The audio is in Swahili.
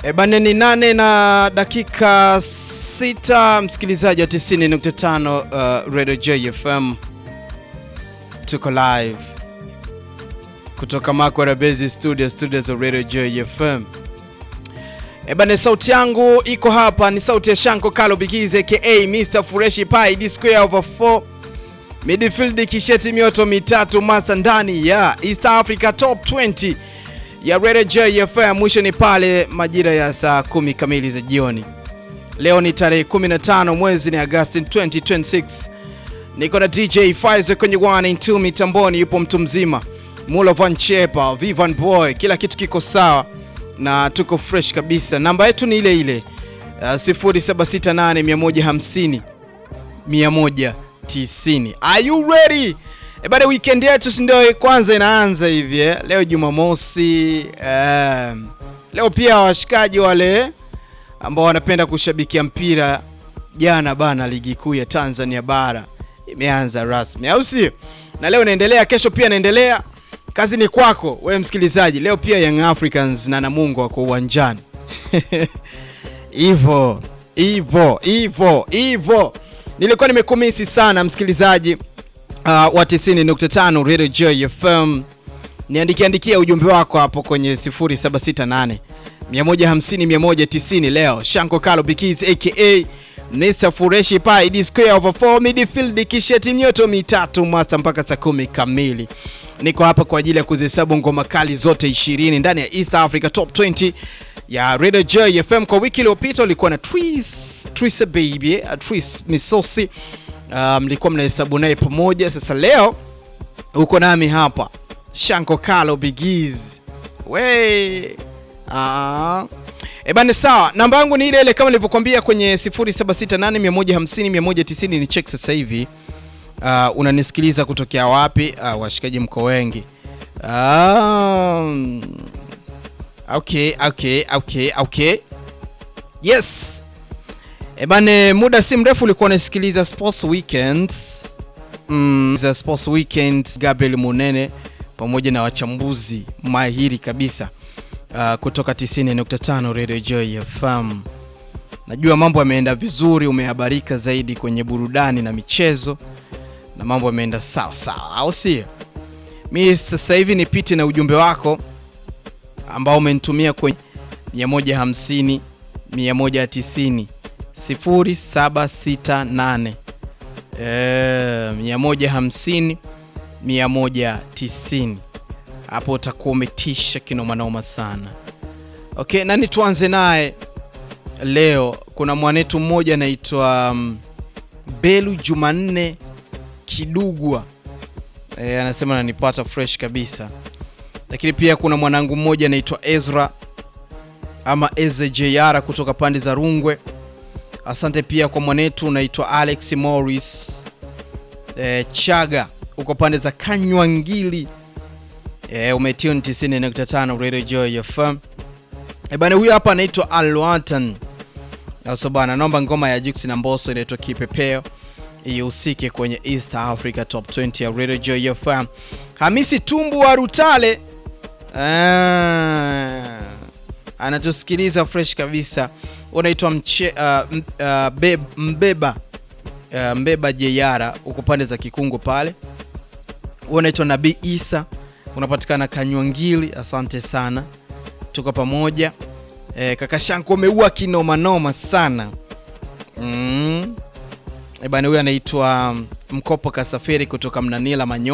E bane ni nane na dakika sita, msikilizaji wa 90.5 uh, Radio JFM, tuko live kutoka Makwara Base Studio, studios za Radio JFM. E bane, sauti yangu iko hapa, ni sauti ya Shanko Kalo Bigize aka Mr Fureshi Pai D square over 4 midfield kisheti mioto mitatu masa ndani ya East Africa Top 20 ya Radio JFM. Mwisho ni pale majira ya saa kumi kamili za jioni. Leo ni tarehe 15 mwezi ni Agosti 2026. Niko na DJ Faizo kwenye 1 and 2 mitamboni, yupo mtu mzima Mulo Van Chepa, Vivan Boy, kila kitu kiko sawa na tuko fresh kabisa. Namba yetu ni ile ile uh, 0768 150 190. Are you ready? E bada, weekend yetu si ndio kwanza inaanza hivi eh? Leo Jumamosi eh, leo pia washikaji wale ambao wanapenda kushabikia mpira, jana bana, ligi kuu ya Tanzania bara imeanza rasmi, au sio? Na leo inaendelea, kesho pia inaendelea. Kazi ni kwako wewe msikilizaji. Leo pia Young Africans na Namungo wako uwanjani Ivo, Ivo, Ivo, Ivo. Nilikuwa nimekumisi sana msikilizaji uh, wa 90.5 Radio Joy FM. Niandikia andikia ujumbe wako hapo kwenye 0768 150 190. Leo Shanko Kalo Bikiz aka Mr Fureshi Pai D square over 4 midfield kisheti mioto mitatu master mpaka saa kumi kamili. Niko hapa kwa ajili ya kuzihesabu ngoma kali zote 20 ndani ya East Africa Top 20 ya Radio Joy FM. Kwa wiki iliyopita ulikuwa na Tris, Tris baby, uh, Tris Misosi mlikuwa um, mnahesabu naye pamoja. Sasa leo uko nami hapa Shanko Kalo Bigiz we ah. E bane, sawa. Namba yangu ni ile ile kama nilivyokuambia kwenye 0768150190 ni check sasa hivi. Uh, unanisikiliza kutokea wapi? Uh, washikaji mko wengi. Um, okay, okay, okay, okay. Yes. E bane, muda si mrefu ulikuwa unasikiliza Sports Weekends. Mm, za Sports Weekend Gabriel Munene pamoja na wachambuzi mahiri kabisa uh, kutoka 90.5 Radio Joy FM. Najua mambo yameenda vizuri, umehabarika zaidi kwenye burudani na michezo na mambo yameenda sawa sawa, au sio? Mi sasa hivi nipite na ujumbe wako ambao umenitumia kwenye 150 190 0768 eh, 150 190. Hapo utakuwa umetisha kinomanoma sana. Okay, nani tuanze naye leo? Kuna mwanetu mmoja anaitwa um, Belu Jumanne Kidugwa e, anasema nanipata fresh kabisa, lakini pia kuna mwanangu mmoja anaitwa Ezra ama Eze JR kutoka pande za Rungwe. Asante pia kwa mwanetu unaitwa Alex Morris e, Chaga uko pande za Kanywangili e, umetune 90.5 Radio Joy FM. E bana, huyu hapa anaitwa Alwatan aso bana, naomba ngoma ya Jux na Mbosso inaitwa Kipepeo ihusike kwenye East Africa Top 20 ya Radio Joy FM. Hamisi Tumbu wa Rutale ah, anatusikiliza fresh kabisa. Unaitwa mche uh, uh, beb, mbeba uh, mbeba Jeyara uko pande za Kikungu pale. Unaitwa Nabii Isa unapatikana Kanywangili. Asante sana, tuko pamoja e, kaka Shanko umeua kinoma noma sana mm. E bana, huyu anaitwa Mkopo Kasafiri kutoka Mnanila Manyo